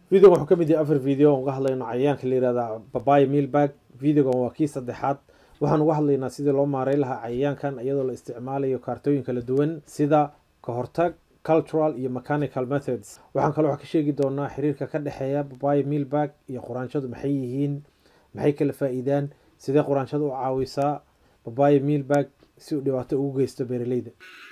videogan wuxuu ka mid yahay afar video aan uga hadlayno cayayaanka la yihahda babaya mealbag videogan waa kii saddexaad waxaan uga hadlaynaa sidii loo maareyn lahaa cayayaankan iyadoo la isticmaalayo kaartooyin kala duwan sida ka hortag cultural iyo mechanical methods waxaan kaloo wax ka sheegi doonaa xiriirka ka dhexeeya babaya mealbag iyo quraanshadu maxay yihiin maxay kala faa-iidaan sidee quraanshada u caawisaa babaya mealbag si uu dhibaato ugu geysto beeraleyda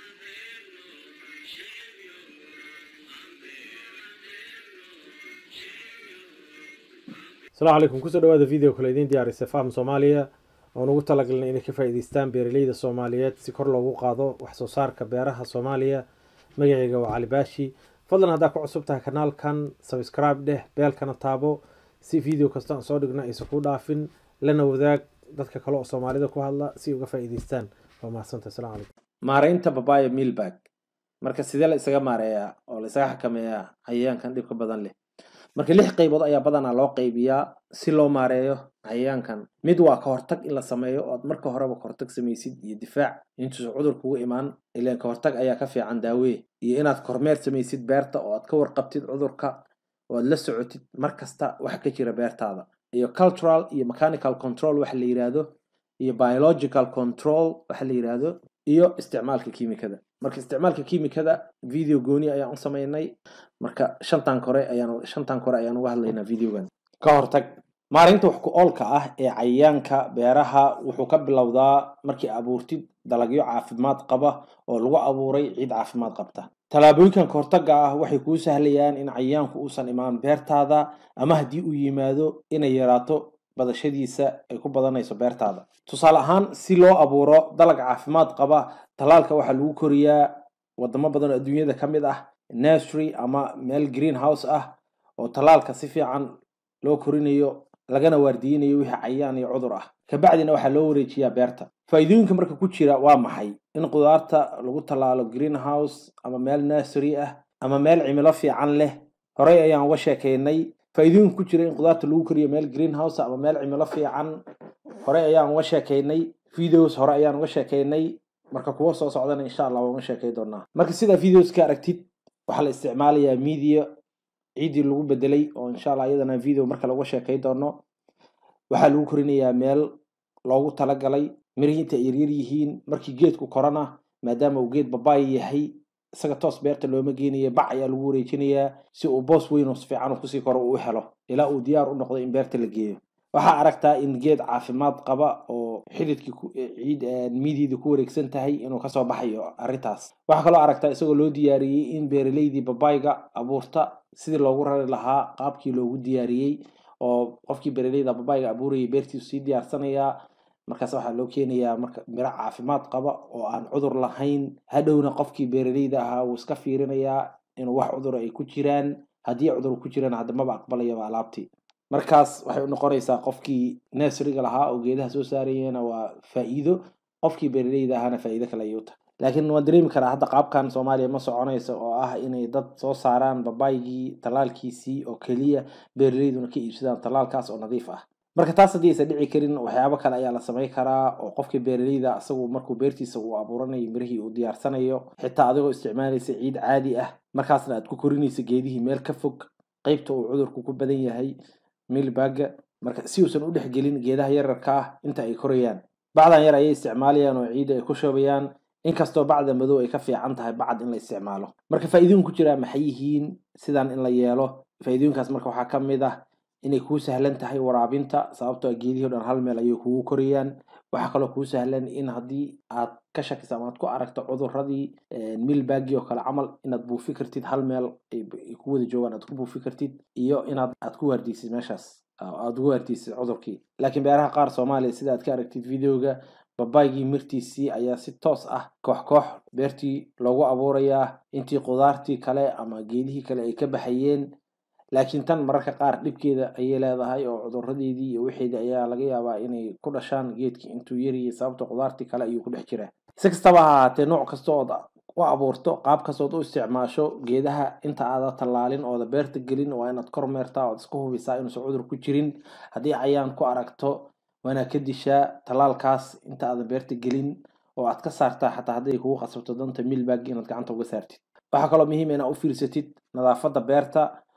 asalaamu calaykum kusoo dhawaada video kale idiin diyaarisay faham soomaaliya oon ugu talagalnay inay ka faa'iidaystaan beeraleyda soomaaliyeed si kor loogu qaado wax soo saarka beeraha soomaaliya magacayga waa cali baashi fadlan haddaa ku cusub tahay kanaalkan subscribe dheh beelkana taabo si video kasta aan soo dhigna aysan ku dhaafin lana wadaag dadka kale oo soomaalida ku hadla si uga faa'iidaystaan waa mahadsantahay asalamu calaykum maareynta babaya mealbag marka sidee la isaga maareeyaa oo la isaga xakameeyaa cayayaankan dhibka badan leh marka lix qaybood ayaa badanaa loo qaybiyaa si loo maareeyo cayayaankan mid waa ka hortag in la sameeyo oo aad marka horeba kahortag samaysid iyo difaac intuusan cudur kugu imaan ilaan ka hortag ayaa ka fiican daawee iyo inaad kormeer samaysid beerta oo aad ka warqabtid cudurka oo aad la socotid mar kasta waxa ka jira beertaada iyo cultural iyo mechanical control waxa la yidhaahdo iyo biological control waxa la yidhaahdo iyo isticmaalka kiimikada marka isticmaalka kiimikada video gooni ayaan u sameynay marka shantan kore ayaan shantan kore ayaan uga hadlaynaa videogan ka hortag maareynta wax ku oolka ah ee cayayaanka beeraha wuxuu ka bilowdaa markii abuurtid dalagyo caafimaad qaba oo lagu abuuray ciid caafimaad qabta tallaabooyinkan kahortaga ah waxay kuu sahlayaan in cayayaanku uusan imaan beertaada ama haddii uu yimaado inay yaraato badashadiisa ay ku badanayso beertaada tusaale ahaan si loo abuuro dalag caafimaad qaba tallaalka waxaa lagu koriyaa wadamo badan oo adduunyada ka mid ah nursery ama meel green house ah oo tallaalka si fiican loo korinayo lagana waardiyinayo wixii cayayaan iyo cudur ah kabacdina waxaa loo wareejiyaa beerta faa'iidooyinka marka ku jira waa maxay in qudaarta lagu tallaalo green house ama meel nursery ah ama meel cimilo fiican leh horey ayaan uga sheekeynay faa'iidooyinka ku jira in qudaarta lagu koriyo meel green house ama meel cimilo fiican horey ayaan uga sheekeynay videos hore ayaan uga sheekeynay marka kuwa soo socdana insha allah waan uga sheekay doonaa marka sidaa videos ka aragtid waxaa la isticmaalayaa media ciiddii lagu bedelay oo insha allah iyadana video marka laga sheekay doono waxaa lagu korinayaa meel loogu talagalay mirihii inta ay yaryar yihiin markii geedku korana maadaama uu geed babaaya yahay isaga toos beerta looma geenaya bac ayaa lagu wareejinayaa si uu boos weyn oo sifiican uu kusii koro uu u helo ilaa uu diyaar u noqdo in beerta la geeyo waxaa aragtaa in geed caafimaad qaba oo xididkii ciid midiidii ku wareegsan tahay inuu kasoo baxayo arrintaas waxaa kaloo aragtaa isagoo loo diyaariyey in beeraleydii babayga abuurta sidii loogu rari lahaa qaabkii loogu diyaariyey oo qofkii beeraleyda babayga abuurayay beertiisu sii diyaarsanayaa markaas waxaa loo keenayaa marka miro caafimaad qaba oo aan cudur lahayn hadhowna qofkii beeraleyda ahaa wuu iska fiirinayaa inuu wax cudura ay ku jiraan haddii cudur ku jiraan haddamaba aqbalayaba alaabtii markaas waxay u noqonaysaa qofkii nurseryga lahaa oo geedaha soo saarayana waa faa'iido qofkii beeraleyda ahaana faa'iido kale ayuu tahay laakiin waan dareemi karaa hadda qaabkan soomaaliya ma soconayso oo ah inay dad soo saaraan babaygii tallaalkiisii oo keliya beeraleyduna ka iibsadaan tallaalkaas oo nadiif ah marka taas haddii aysan dhici karin waxyaabo kale ayaa la samayn karaa oo qofkii beeraleyda isagu markuu beertiisa uu abuuranayo mirihii uu diyaarsanayo xitaa adigoo isticmaalaysa ciid caadi ah markaasna aad ku korinaysa geedihii meel ka fog qeybta uu cudurku ku badan yahay milbaga marka si uusan u dhexgelin geedaha yararka ah inta ay korayaan bacdan yar ayay isticmaalayaan oo ciidda ay ku shoobayaan inkastoo bacda madow ay ka fiican tahay bacad in la isticmaalo marka faa'iidooyin ku jiraa maxay yihiin sidan in la yeelo faa'iidooyinkaas marka waxaa ka mid ah inay kuu sahlan tahay waraabinta sababtoo geedihii o dhan hal meel ayay kugu korayaan waxaa kaloo kuu sahlan in haddii aad ka shakiso ama aad ku aragto cuduradii milbagi oo kale camal inaad buufi kartid hal meel ay ku wada joogaan aad ku buufi kartid iyo inaad aad ku waardiysid meeshaas aad ugu waardiysid cudurkii laakiin beeraha qaar soomaaliya sida aad ka aragtid videoga babaygii mirtiisii ayaa si toos ah koox koox beertii loogu abuurayaa intii qudaartii kale ama geedihii kale ay ka baxayeen laakiin tan mararka qaar dhibkeeda ayay leedahay oo cuduradeedii iyo wixeedii ayaa laga yaabaa inay ku dhashaan geedkii intuu yariyay sababta qudaartii kale ayuu ku dhex jiraa si kastaba ha ahaatee nooc kasta ood u abuurto qaab kastood u isticmaasho geedaha inta aada tallaalin ooda beerta gelin waa inaad kormeertaa ood iska hubisaa inuusan cudur ku jirin haddii cayaan ku aragto waana ka dishaa tallaalkaas inta aadan beerta gelin oo aad ka saartaa xataa hadday kugu qasabto danta milbag inaad gacanta uga saartid waxaa kaloo muhiim inaad u fiirsatid nadaafadda beerta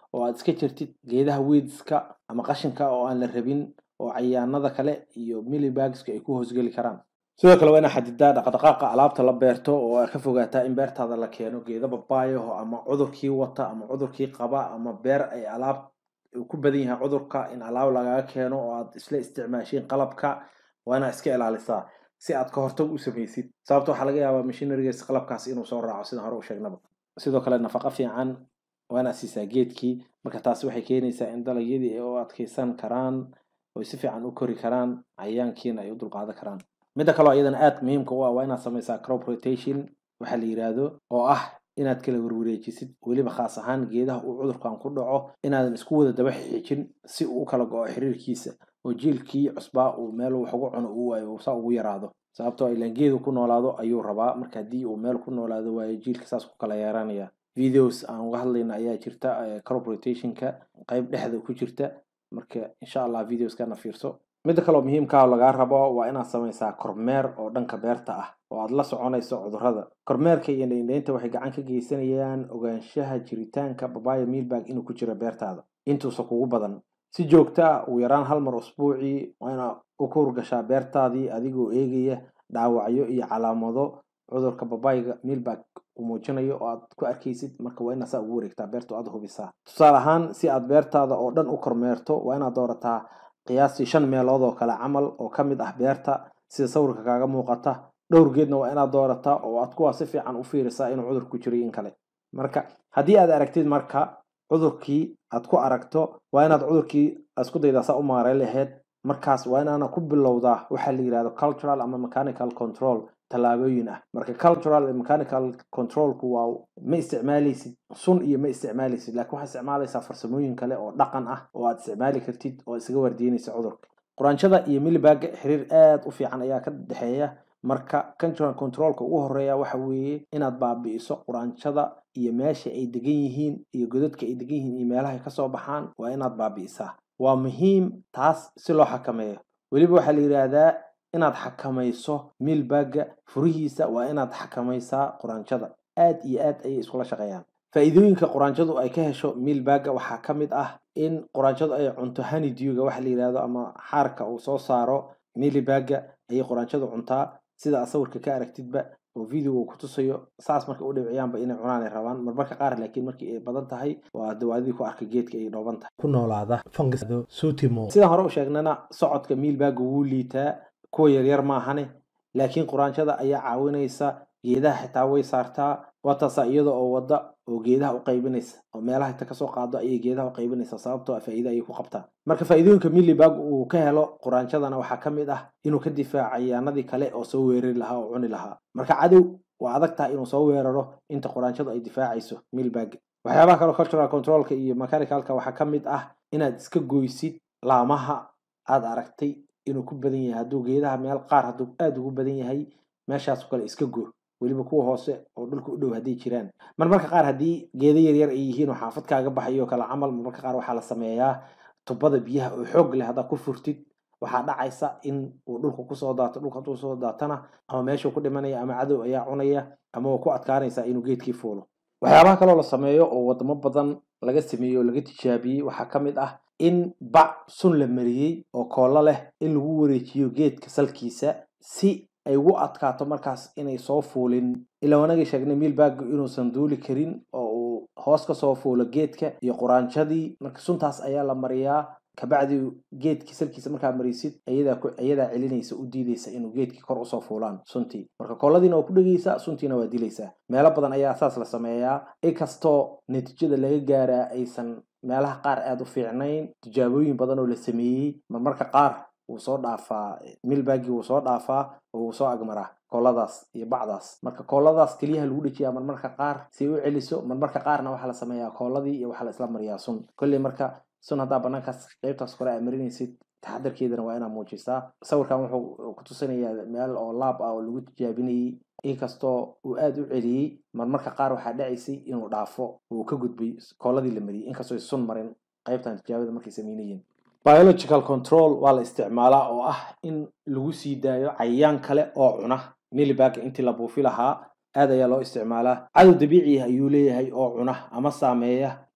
oo aad iska jirtid geedaha weedska ama qashinka oo aan la rabin oo cayaanada kale iyo milibagska ay ku hoosgeli karaan sidoo kale waa inaa xadidaa dhaqdhaqaaqa alaabta la beerto oo aad ka fogaataa in beertaada la keeno geeda babaayaho ama cudurkii wata ama cudurkii qaba ama beer ay alaab ku badan yahay cudurka in alaab lagaga keeno oo aad isla isticmaashiin qalabka waa inaa iska ilaalisaa si aad ka hortag u samaysid sababta waxaa laga yaabaa machinerygas qalabkaas inuu soo raaco sida hore u sheegnaba sidoo kale nafaqo fiican waa inaad siisaa geedkii marka taasi waxay keenaysaa in dalagyadii ay u adkeysan karaan oy si fiican u kori karaan cayayaankiina ay u dulqaadan karaan midda kaleo iyadana aad muhiimka u ah waa inaad samaysaa crop rotation waxaa la yidhaahdo oo ah inaad kala warwareejisid weliba khaas ahaan geedaha uu cudurkan ku dhaco inaadan isku wada daba xijin si uu u kala go-o xiriirkiisa oo jiilkii cusbaa uu meel wax ugu cuno uu waayo uu saa ugu yaraado sababtoo ilaan geedu ku noolaado ayuu rabaa marka haddii uu meel ku noolaado waayo jiilka saas ku kala yeeranaya videos aan uga hadlayna ayaa jirta crop rotationka qayb dhexda ku jirta marka insha allah videoskana fiirso midda kaleo muhiimkaa lagaa rabo waa inaad samaysaa kormeer oo dhanka beerta ah oo aad la soconayso cudurrada kormeerka iyo indhaindhaynta waxay gacan ka geysanayaan ogaanshaha jiritaanka babaya milbag inuu ku jiro beertaada intuusa kugu badan si joogto ah ugu yaraan hal mar usbuucii waa inaad u kuurgashaa beertaadii adigoo eegaya dhaawacyo iyo calaamado cudurka babayga milbag uu muujinayo oo aad ku arkaysid marka waa inaad saa ugu wareegtaa beerta aad hubisaa tusaale ahaan si aad beertaada oo dhan u kormeerto waa inaad doorataa qiyaastii shan meelood oo kale camal oo ka mid ah beerta sida sawirka kaaga muuqata dhowr geedna waa inaad doorataa oo aad kuwaa si fiican u fiirisaa inuu cudur ku jiray in kale marka haddii aad aragtid marka cudurkii aad ku aragto waa inaad cudurkii isku daydaa saa u maaray lahayd markaas waa inaana ku bilowdaa waxaa la yidhahdo cultural ama mechanical control tallaabooyin ah marka cultural mechanical controlku waa ma isticmaalaysid sun iyo ma isticmaalaysid laakiin waxaad isticmaalaysaa farsamooyin kale oo dhaqan ah oo aad isticmaali kartid oo isaga waardiinaysa cudurka quraanshada iyo milibaaga xiriir aad u fiican ayaa ka dhexeeya marka cultural controlka ugu horeeya waxa weeye inaad baabi'iso quraanshada iyo meesha ay degan yihiin iyo godadka ay degan yihiin iyo meelahay kasoo baxaan waa inaad baabi'isaa waa muhiim taas si loo xakameeyo weliba waxaa la yidhaahdaa inaad xakamayso milbagga furihiisa waa inaad xakamaysaa quraanshada aad iyo aad ayay iskula shaqeeyaan faa'iidooyinka quraanshadu ay ka hesho milbagga waxaa ka mid ah in quraanshadu ay cunto honeyduga waxa la yidhahdo ama xaarka uu soo saaro milibagga ayay quraanshadu cuntaa sida aad sawirka ka aragtidba oo videoga ku tusayo saas markay u dhibciyaanba inay cunaan ay rabaan marmarka qaar laakiin markii ay badan tahay waa dawaadidii ku arkay geedka ay dhooban tahay ku noolaada fungisdo sutimo sidaan hore u sheegnana socodka milbagga wuu liitaa kuwa yaryar maahane laakiin quraanshada ayaa caawinaysa geedaha xitaa way saartaa waataasaa iyada oo wadda oo geedaha u qaybinaysa oo meelaha inta kasoo qaado ayay geedaha u qaybinaysa sababtoo a faa'iida ayay ku qabtaa marka faa'iidooyinka milibag uu ka helo quraanshadana waxaa ka mid ah inuu ka difaaco cayaanadii kale oo soo weerari lahaa oo cuni lahaa marka cadow waa adag tahay inuu soo weeraro inta quraanshadu ay difaacayso milbag waxyaabaha kaleo cultural controlka iyo mechanicalka waxaa ka mid ah inaad iska goysid laamaha aad aragtay inuu ku badan yahay hadduu geedaha meel qaar hadduu aada ugu badan yahay meeshaas kale iska go weliba kuwa hoose oo dhulka u dhow hadday jiraan marmarka qaar haddii geeda yaryar ay yihiin oo xaafad kaaga baxayo kale camal marmarka qaar waxaa la sameeyaa tubada biyaha oo xoog leh haddaad ku furtid waxaa dhacaysa in uu dhulka kusoo daato dhulka hadduu soo daatana ama meeshuu ku dhimanaya ama cadow ayaa cunaya ama waa ku adkaanaysaa inuu geedkii fuulo waxyaabaha kaloo la sameeyo oo wadamo badan laga sameeyey oo laga tijaabiyey waxaa ka mid ah in bac sun la mariyey oo koollo leh in lagu wareejiyo geedka salkiisa si ay ugu adkaato markaas inay soo fuulin ilaa wanagii sheegnay milbaggu inuusan duuli karin oo uu hoos kasoo fuulo geedka iyo quraanshadii marka suntaas ayaa la mariyaa kabacdi geedkii salkiisa markaa marisid ayadaa celinaysa u diidaysa inuu geedkii kor usoo fuulaan suntii marka kooladiina waa ku dhegaysaa suntiina waa dilaysaa meelo badan ayaa saas la sameeyaa inkastoo natiijada laga gaaraa aysan meelaha qaar aada u fiicnayn tijaabooyin badan oo la sameeyey marmarka qaar wuu soo dhaafaa milbagii wuu soo dhaafaa oo wuu soo agmaraa kooladaas iyo bacdaas marka kooladaas keliyaha lagu dhejiyaa marmarka qaar si ay u celiso marmarka qaarna waxaa la sameeyaa kooladii iyo waxaa la isla mariyaa sun kolley marka sun haddaa banaankaas qeybtaas kore aa marinaysid taxadarkeedana waa inaa muujisaa sawirkan wuxuu ku tusinayaa meel oo laab ah oo lagu tijaabinayey inkastoo uu aada u celiyey marmarka qaar waxaa dhacaysay inuu dhaafo uu ka gudbay kooladii la mariyey inkastoo sun marin qeybtan tijaabada markay sameynayeen biological control waa la isticmaalaa oo ah in lagu sii daayo cayayaan kale oo cuna milibagga intii la buufi lahaa aad ayaa loo isticmaalaa cadow dabiici ah ayuu leeyahay oo cuna ama saameeya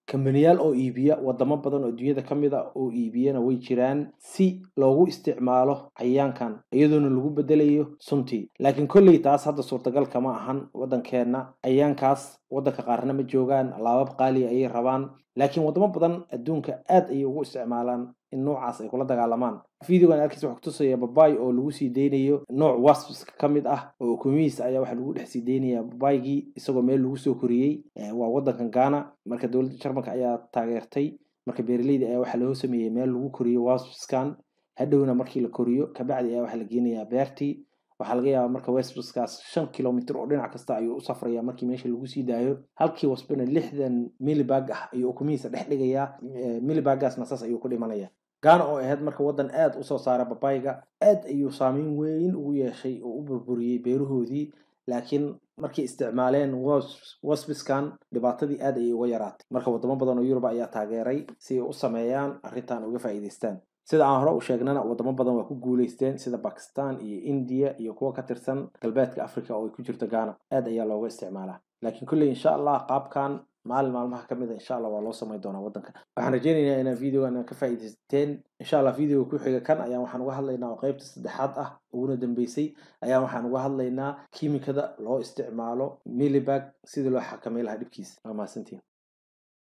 kambaniyaal oo iibiya wadamo badan oo adduunyada ka mid a oo iibiyana way jiraan si loogu isticmaalo cayayaankan iyadoona lagu bedelayo suntii laakiin kolley taas hadda suurtagal kama ahan waddankeenna cayayaankaas waddanka qaarna ma joogaan alaabab qaaliya ayay rabaan laakiin wadamo badan adduunka aad ayay ugu isticmaalaan in noocaas ay kula dagaalamaan videogan arkiisa waxaa kutusaya babay oo lagu sii deynayo nooc wasps ka mid ah oo ukumihiisa ayaa waxaa lagu dhex sii deynayaa babaygii isagoo meel lagu soo koriyey waa waddankan ghana marka dowladda jarmalka ayaa taageertay marka beeraleyda ayaa waxaa loo sameeyey meel lagu koriyo waspskan hadhowna markii la koriyo kabacdi ayaa waxaa la geenayaa beertii waxaa laga yaabaa marka westbuskaas shan kilomitr oo dhinac kasta ayuu u safraya markii meesha lagu sii daayo halkii wasbana lixdan milibag ah ayuu ukumihiisa dhex dhigayaa milibagaasna saas ayuu ku dhimanaya gaana oo ahayd marka waddan aad usoo saara babayga aad ayuu saameyn weyn ugu yeeshay oo u burburiyey beerahoodii laakiin markay isticmaaleen wasbiskan dhibaatadii aad ayay uga yaraatay marka wadamo badan oo yurub ayaa taageeray si ay u sameeyaan arrintan uga faa'iidaystaan sida aan hore u sheegnana wadamo badan waa ku guuleysteen sida bakistan iyo indiya iyo kuwa ka tirsan galbeedka africa oo ay ku jirto ghana aad ayaa looga isticmaalaa laakiin kulley insha allah qaabkan maalin maalmaha ka mid a insha allah waa loo samayn doonaa waddanka waxaan rajeynaynaa inaan videogan ka faa'iidaysateen insha allah videoga ku xiga kan ayaan waxaan uga hadlaynaa oo qaybta saddexaad ah uguna dambeysay ayaan waxaan uga hadlaynaa kiimikada loo isticmaalo milibag sidii loo xakamay lahaa dhibkiisa waa mahadsantiin